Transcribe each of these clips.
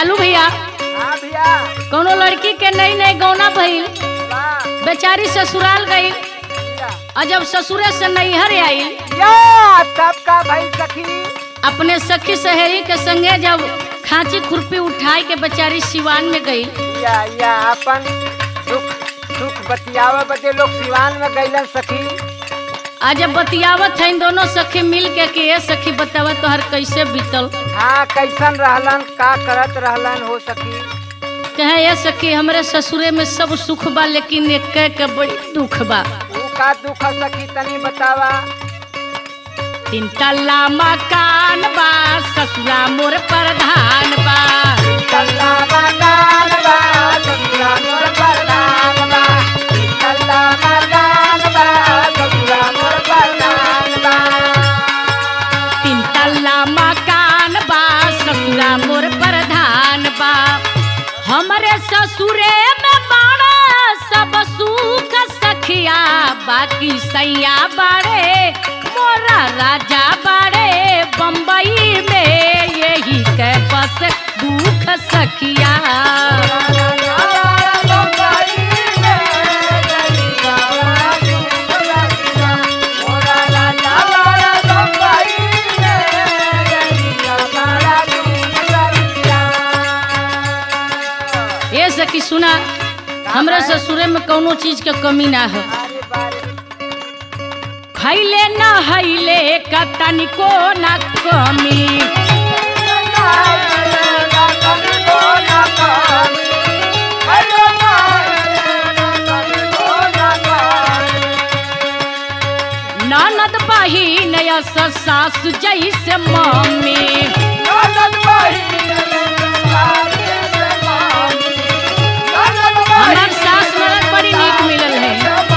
लालू भैया हाँ भैया कोनो लड़की के नई नई गौना भइल वाह बेचारी ससुराल गई भैया और जब ससुरे से नैहर आई या सबका भाई सखी अपने सखी सहेली के संगे जब खांची खुरपी उठाई के बेचारी सिवान में गई या या अपन दुख सुख बतियावे बदे लोग सिवान में गईलन सखी आज जब बतियावत है दोनों सखी मिल के कि ये सखी बतावा तोहर कैसे बीतल हाँ कैसन रहलन का करत रहलन हो सखी कहे ये सखी हमरे ससुरे में सब सुख बा लेकिन एक के बड़ी दुख बा ऊ का दुख है सखी तनी बतावा तीन तल्ला मकान बा ससुरा मोर प्रधान बा कल्ला मकान बा ससुरा मोर प्रधान बा कल्ला मकान बा ससुरा मोर प्रधान बा तीन तल्ला मकान बा ससुरा मोर प्रधान बा हमरे ससुरे में बाड़ा सब सुख सखिया बाकी सैया बाड़े मोरा राजा बाड़े बम्बई में यही के बस दुख सखिया ये सखी सुना हमरा ससुरे में कौनो चीज के कमी ना हो खैले न हैले का तनिको ना कमी ननद बहिन यस सासु जैसे मम्मी हमार सास मरद बड़ी नीक मिलल है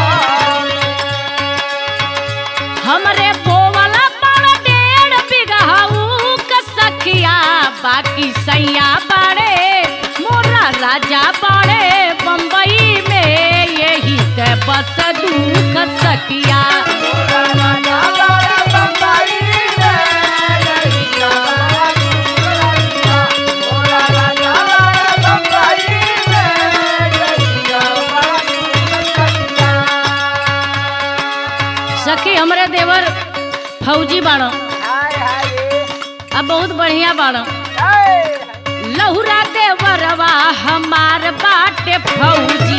हमरे बोवला बड़ा डेढ़ बिगहाऊ का सखिया बाकी सैया बाड़े मोरा राजा बाड़े बम्बई में यही के बस दुख सखिया सखी हमरे देवर फौजी बाड़ो अब बहुत बढ़िया बाड़ो लहुरा देवरवा हमार बाटे फौजी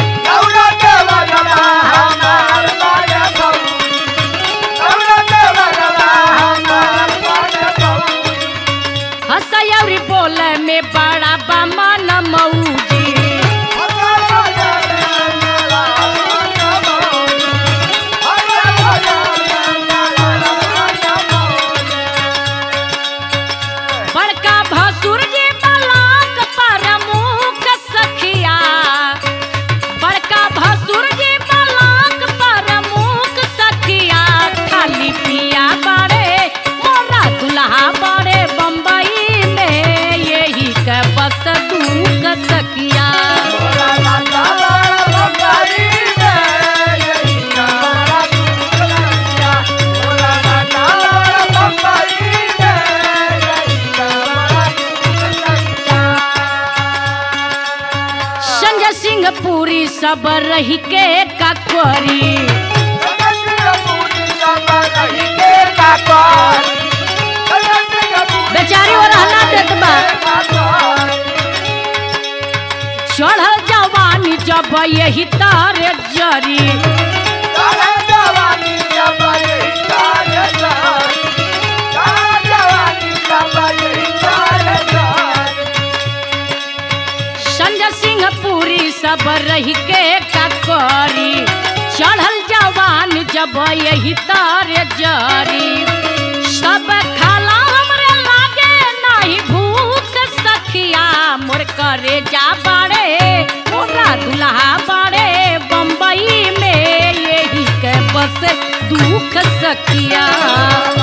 हसयौरी बोले में बड़ा बमन मौजी बड़का भसुर जी बलाक पर मुख सखिया बड़का भसुर जी बलाक पर मुख सखिया खाली पिया बड़े मोरा दुल्हा बड़े बम्बई में यही के बस दुख सखिया संजय सिंह पूरी सब रही के ककरी बेचारी और रहना देत बा चढ़ल जवानी जब यही तारे जरी संजय सिंह पूरी सब रही के ककरी चढ़ल जवान जब यही तारे जरी सब खाला हमरे लागे नहीं भूख सखिया मोर करे जा बाड़े मोरा दुल्हा बाड़े बम्बई में यही के बस दुख सखिया